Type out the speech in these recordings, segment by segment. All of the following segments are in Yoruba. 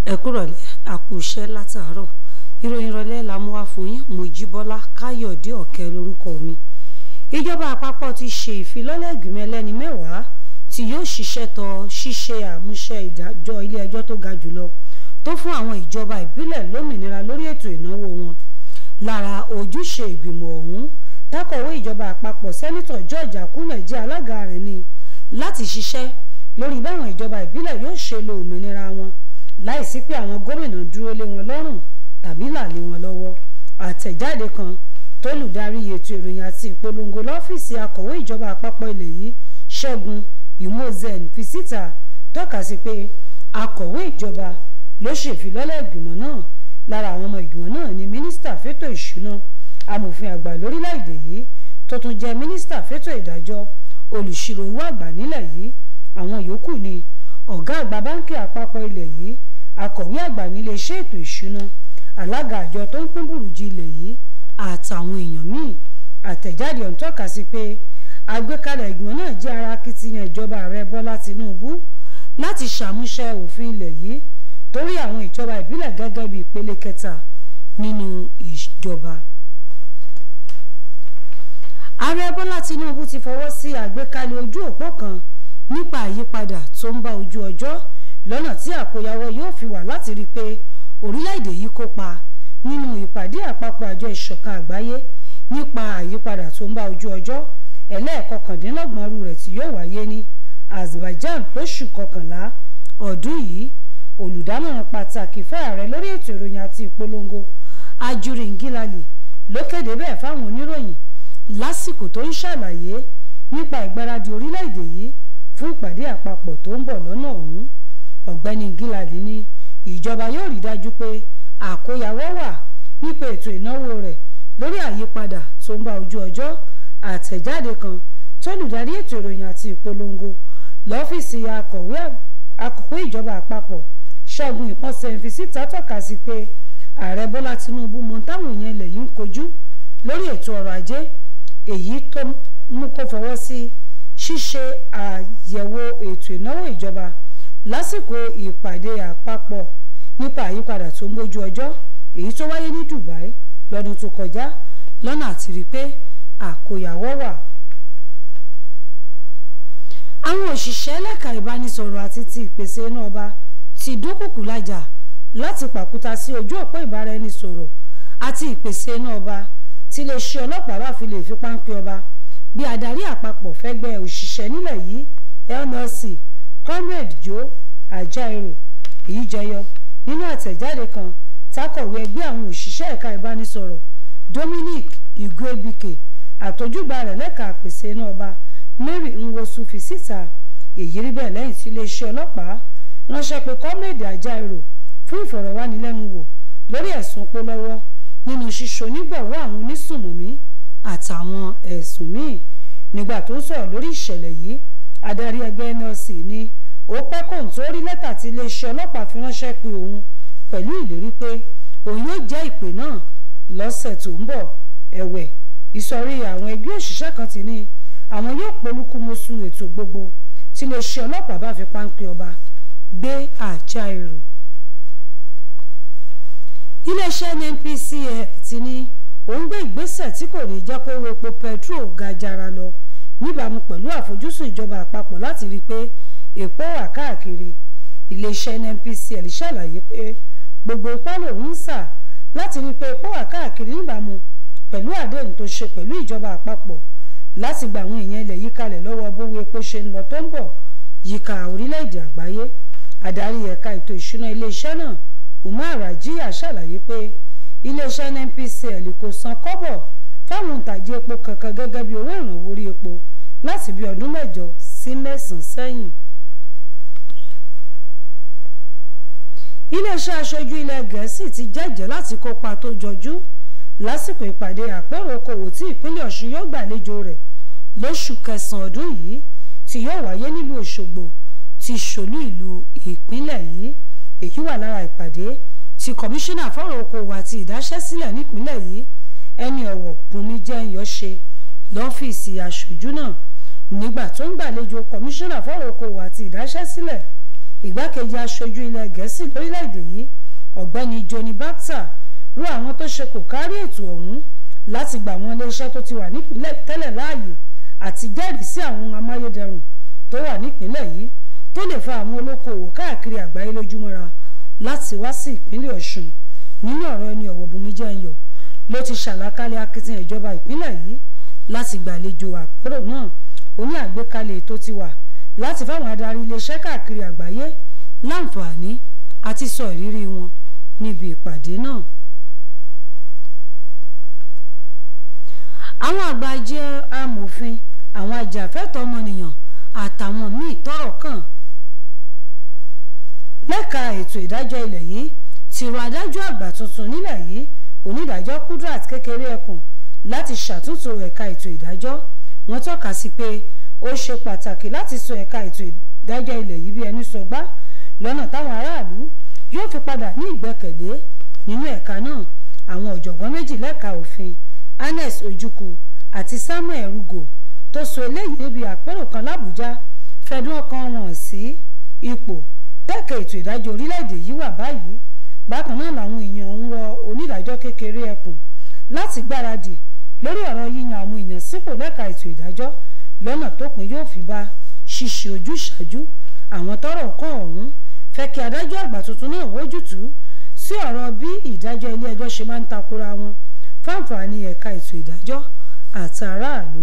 ẹ kúrọ̀lẹ́ àkú iṣẹ́ látàárọ̀ ìròyìn ìrọ̀lẹ́ la mú wá fún yín Mojíbọ́lá Káyọ̀dé Ọ̀kẹ́ lórúkọ mi ìjọba àpapọ̀ ti ṣe ìfilọ́lẹ̀ ìgbìmọ̀ ẹlẹ́ni mẹ́wàá tí yóò ṣiṣẹ́ tọ ṣíṣe àmúṣẹ ìdájọ́ ilé ẹjọ́ tó ga jùlọ tó fún àwọn ìjọba ìbílẹ̀ lómìnira lórí ètò ìnáwó wọn lára ojúṣe ìgbìmọ̀ ọ̀hún tákọ̀wé ìjọba àpapọ̀ sẹ́nitọ̀ George Akume jẹ́ alága rẹ̀ ni láti ṣiṣẹ́ lórí báwọn ìjọba ìbílẹ̀ yóò ṣe lo òmìnira wọn láìsí pé àwọn gómìnà dúró lé wọn lọ́rùn tàbí là lé wọn lọ́wọ́ àtẹ̀jáde kan tólùdarí ètò ìròyìn àti ìpolongo lọ́fíìsì akọ̀wé ìjọba àpapọ̀ ilẹ̀ yìí Ṣẹ́gun Imozen fi síta tọ́ka sí pé akọ̀wé ìjọba ló ṣèfilọ́lẹ̀ ìgbìmọ̀ náà lára àwọn ọmọ ìgbìmọ̀ náà ni mínísítà fétò ìṣúná amòfin àgbà lórílẹ̀‐èdè yìí tó tún jẹ́ mínísítà fétò ìdájọ́ olùṣirò owó àgbà nílẹ̀ yìí àwọn yòókù ni ọ̀gá àgbà báńkì àpapọ̀ ilẹ̀ yìí akọ̀wé àgbà nílé iṣẹ́ ètò ìṣúná alága àjọ tó ń pín burújí ilẹ̀ yìí àtàwọn èèyàn míì àtẹ̀jáde ọ̀hún tọ́ka sí pé àgbékalẹ̀ ìgbìmọ̀ náà jẹ́ ara akitiyan ìjọba ààrẹ bọ́lá tinubu láti ṣàmúṣẹ òfin ilẹ̀ yìí torí àwọn ìjọba ìbílẹ̀ gẹ́gẹ́ bí ìpele kẹta nínú ìjọba. ààrẹ bọ́lá tinubu ti fọwọ́ sí àgbékalẹ̀ ojú òpó kan nípa àyípadà tó ń bá ojú ọjọ́ lọ́nà tí àkóyawọ́ yóò fi wà láti rí i pé orílẹ̀-èdè yìí kópa nínú ìpàdé àpapọ̀ àjọ ìṣọ̀kan àgbáyé nípa àyípadà tó ń bá ojú ọjọ́ ẹlẹ́ẹ̀kọkàndínlọ́gbọ̀n rú rẹ̀ tí yóò wáyé ní Azerbaijan lóṣù kọkànlá ọdún yìí olùdámọ̀ràn pàtàkì fẹ́ ààrẹ lórí ètò ìròyìn àti ìpolongo Ajuri Ngilali ló kéde bẹ́ẹ̀ fáwọn oníròyìn lásìkò tó ń ṣàlàyé nípa ìgbáradì orílẹ̀-èdè yìí fún ìpàdé àpapọ̀ tó ń bọ̀ lọ́nà ọ̀hún ọ̀gbẹ́ni Ngilali ní ìjọba yóò rí dájú pé àkóyawọ́ wà nípa ètò ìnáwó rẹ̀ lórí àyípadà tó ń bá ojú ọjọ́ àtẹ̀jáde kan tólùdarí ètò ìròyìn àti ìpolongo lọ́fíìsì akọ̀wé ìjọba àpapọ̀ ṣẹ́gun ìpọ́nsẹ̀ fi síta tọ́ka sí pé ààrẹ bọ́lá tinubu mọ táwọn èèyàn ilẹ̀ yìí ń kojú lórí ètò ọrọ̀ ajé èyí tó mú kó fọwọ́ sí ṣíṣe àyẹ̀wò ètò ìnáwó ìjọba lásìkò ìpàdé àpapọ̀ nípa àyípadà tó ń bójú ọjọ́ èyí tó wáyé ní Dubai lọ́dún tó kọjá lọ́nà àti rí pé àkóyawọ́ wà. àwọn òṣìṣẹ́ lẹ́ka ìbánisọ̀rọ̀ àti ti ìpèsè iná ọba ti dúnkùkù lájà láti pàkúta sí ojú òpó ìbáraẹnisọ̀rọ̀ àti ìpèsè iná ọba tí iléeṣẹ́ ọlọ́pàá bá fi lè fi páńpẹ́ ọba bí adarí àpapọ̀ fẹ́gbẹ́ òṣìṣẹ́ nílẹ̀ yìí NLC comrade Joe Ajaero èyí jẹyọ nínú àtẹ̀jáde kan tákọ̀wé ẹgbẹ́ àwọn òṣìṣẹ́ ẹ̀ka ìbánisọ̀rọ̀ Dominic Igwebike àtọ́júgba rẹ̀ lẹ́ka àpèsè iná ọba Mary Nwosu fi síta èyí rí bẹ́ẹ̀ lẹ́yìn tí iléeṣẹ́ ọlọ́pàá ránṣẹ́ pé comrade Ajaero fún ìfọ̀rọ̀wánilẹ́nuwò lórí ẹ̀sùn pólọ́wọ́ nínú ṣíṣe onígbọ̀wọ́ àwọn onísùnmọ̀mí àtàwọn ẹ̀sùn míì nígbà tó ń sọ̀rọ̀ lórí ìṣẹ̀lẹ̀ yìí adarí ẹgbẹ́ NLC ní ó pẹ́ kóun tó rí lẹ́tà tí iléeṣẹ́ ọlọ́pàá fi ránṣẹ́ pé òun pẹ̀lú ìlérí pé òun yóò jẹ́ ìpè náà lọ́sẹ̀ tó ń bọ̀ ẹ̀wẹ̀ ìsọ̀rí àwọn ẹgbẹ́ òṣìṣẹ́ kan ti ní àwọn yóò polúkúmuṣu ètò gbogbo tí iléeṣẹ́ ọlọ́pàá bá fi páńpẹ́ ọba gbé àjà èrò. iléeṣẹ́ NNPCL ti ní òun gbé ìgbésẹ̀ tí kò ní jẹ́ kó epo petrol ga jara lọ níbàámu pẹ̀lú àfojúsùn ìjọba àpapọ̀ láti rí i pé epo wà káàkiri iléeṣẹ́ NNPCL ṣàlàyé pé gbogbo ipá lòun ń sà láti rí i pé epo wà káàkiri níbàámu pẹ̀lú àdéhùn tó ṣe pẹ̀lú ìjọba àpapọ̀ láti gba àwọn èèyàn ilẹ̀ yìí kalẹ̀ lọ́wọ́ bówó epo ṣe ń lọ tó ń bọ̀ yíká orílẹ̀-èdè àgbáyé adarí ẹ̀ka ètò ìṣúná iléeṣẹ́ náà Umar Rajiya ṣàlàyé pé iléeṣẹ́ NNPCL kò san kọ́bọ̀ fáwọn òǹtajà epo kankan gẹ́gẹ́ bí owó ìrànwọ́ orí epo láti bí ọdún mẹ́jọ sí mẹ́sàn-án sẹ́yìn. iléeṣẹ́ aṣojú ilẹ̀ gẹ̀ẹ́sì ti jẹ́jẹ́ láti kópa tó jọjú lásìkò ìpàdé àpérò okòwò tí ìpínlẹ̀ ọ̀ṣun yóò gbàlejò rẹ̀ lóṣù kẹsàn-án ọdún yìí tí yóò wáyé nílùú òṣogbo ti ṣòlú ìlú ìpínlẹ̀ yìí èyí wà lára ìpàdé tí kọmíṣánná fọ́rọ̀ okòwò àti ìdáṣẹ́sílẹ̀ nípínlẹ̀ yìí ẹni ọ̀wọ̀ bùnmi jẹ́yọ̀ ṣe lọ́fíìsì aṣojú náà nígbà tó ń gbàlejò kọmíṣánná fọ́rọ̀ okòwò àti ìdáṣẹ́sílẹ̀ ìgbákejì aṣojú ilẹ̀ gẹ̀ẹ́sì lórílẹ̀‐èdè yìí ọ̀gbẹ́ni Johnny Bacta rú àwọn tó ṣe kò kárí ètò ọ̀hún láti gbà wọn iléeṣẹ́ tó ti wà nípìnlẹ̀ tẹ́lẹ̀ láàyè àti jẹ́rìí sí àwọn ohun amáyédẹrùn tó wà nípìnlẹ̀ yìí tó lè fa àwọn olókoòwò káàkiri àgbáyé lójúmọ́ra láti wá sí ìpínlẹ̀ Ọ̀ṣun nínú ọ̀rọ̀ ẹni ọ̀wọ̀ Bùnmi Jẹ́nyọ̀ ló ti ṣàlàkalẹ̀ akitiyan ìjọba ìpínlẹ̀ yìí láti gbàlejò àpérò náà ó ní àgbékalẹ̀ ètò ti wà láti fáwọn adarí iléeṣẹ́ káàkiri àgbáyé láǹfààní àti sọ ìrírí wọn níbi ìpàdé náà. àwọn àgbà jẹ́ amòfin àwọn ajàfẹ́tọ̀ọ́ ọmọnìyàn àtàwọn míì tọ́rọ̀ kàn lẹ́ka ètò ìdájọ́ ilẹ̀ yìí ti rọ adájọ́ àgbà tuntun nílẹ̀ yìí onídàájọ́ Kudrat kékeré ẹkùn láti ṣàtúntò ẹ̀ka ètò ìdájọ́ wọ́n tọ́ka sí pé ó ṣe pàtàkì láti sọ ẹ̀ka ètò ìdájọ́ ilẹ̀ yìí bí ẹni sọgbá lọ́nà táwọn aráàlú yóò fi padà ní ìgbẹ́kẹ̀lé nínú ẹ̀ka náà àwọn ọ̀jọ̀gbọ́n méjì lẹ́ka òfin Anes Ojukwu àti Samuel Rugo tó sọ eléyìí níbi àpérò kan l'Àbújá fẹ̀dùn ọkàn wọn sí ipò tẹ́kẹ̀ ètò ìdájọ́ orílẹ̀-èdè yìí wà báyìí bákan náà làwọn èèyàn ń rọ onídàájọ́ kékeré ẹkùn láti gbáradì lórí ọ̀rọ̀ yíyan àwọn èèyàn sípò lẹ́ka ètò ìdájọ́ lọ́nà tó pin yóò fi bá ṣíṣe ojúṣàájú àwọn tọ́rọ̀ kàn ọ̀hún fẹ́ kí adájọ́ àgbà tuntun náà wójútùú sí ọ̀rọ̀ bí ìdájọ́ ilé ẹjọ́ ṣe máa ń takora wọn fáǹfààní ẹ̀ka ètò ìdájọ́ àtàráàlú.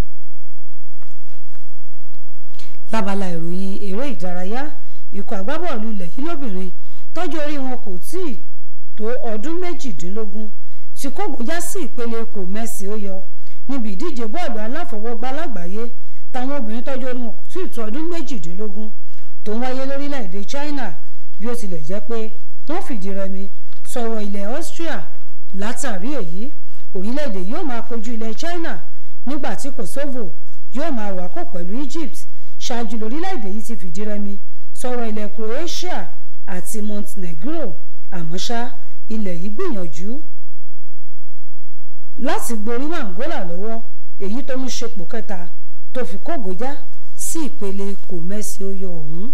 lábala ìròyìn eré ìdárayá ikọ̀ agbábọ́ọ̀lù ilẹ̀ yìí lóbìnrin tọ́jú orí wọn kò tí ì tó ọdún méjìdínlógún tí kógo já sí ìpele kò mẹ́sì ó yọ níbi ìdíje bọ́ọ̀lù aláfọwọ́gbá lágbàáyé táwọn obìnrin tọ́jú orí wọn kò tí ì tó ọdún méjìdínlógún tó ń wáyé lórílẹ̀‐èdè China bí ó tilẹ̀ jẹ́ pé wọ́n fìdí rẹmi sọ̀rọ̀ ilẹ̀ Austria látàrí èyí orílẹ̀‐èdè yóò máa kojú ilẹ̀ China nígbà tí Kosovo yóò máa wákò pẹ̀lú Egypt ṣáájú lórílẹ̀‐èdè yìí ti fìdí rẹmi sọ̀rọ̀ ilẹ̀ Croatia àti Montenegro àmọ́ ṣá ilẹ̀ yìí gbìyànjú láti gborí Angola lọ́wọ́ èyí tó ń ṣepò kẹta tó fi kógojá sí ìpele kò mẹ́sì ó yọ ọ̀hún.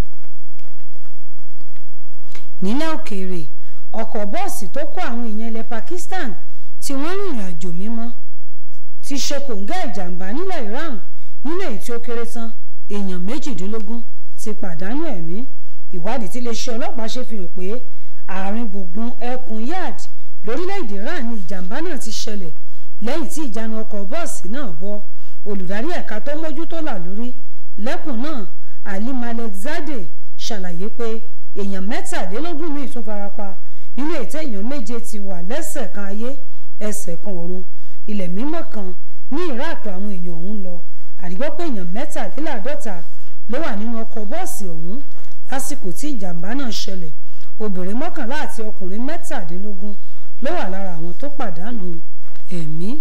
nílẹ̀ òkèèrè ọkọ̀ bọ́ọ̀sì tó kó àwọn èèyàn ilẹ̀ Pakistan tí wọ́n rìnrìn àjò mímọ́ ti ṣe kòǹgá ìjàmbá nílẹ̀ Iran nínú èyí tí ó kéré tán èèyàn méjìdínlógún ti pàdánù ẹ̀mí ìwádìí tí iléeṣẹ́ ọlọ́pàá ṣe fi hàn pé àárín gbùngbùn ẹkùn yard lórílẹ̀‐èdè Iran ni ìjàmbá náà ti ṣẹlẹ̀ lẹ́yìn tí ìjánu ọkọ̀ bọ́ọ̀sì náà bọ́ olùdarí ẹ̀ka tó mójútó là lórí lẹ́kùn náà Ali Malekzade ṣàlàyé pé èèyàn mẹ́tàlélógún míì tún farapa nínú ètò èèyàn méje ti wà lẹ́sẹ̀ kan ayé ẹsẹ̀ kan ọ̀run ilẹ̀ mímọ́ kan ní Iraq àwọn èèyàn ọ̀hún lọ àdìgbọ́ pé èèyàn mẹ́tàléláàádọ́ta ló wà nínú ọkọ̀ bọ́ọ̀sì ọ̀hún lásìkò tí ìjàmbá náà ṣẹlẹ̀ obìnrin mọ́kànlá àti ọkùnrin mẹ́tàdínlógún ló wà lára àwọn tó pàdánù ẹ̀mí.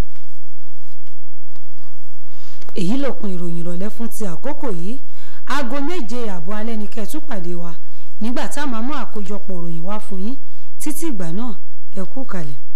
èyí lópin ìròyìn ìrọ̀lẹ́ fún ti àkókò yìí aago méje àbọ̀ alẹ́ ni kẹ́ ẹ tún pàdé wa nígbà tá a máa mú àkójọpọ̀ ìròyìn wá fún yín títí ìgbà náà ẹ kú kalẹ̀.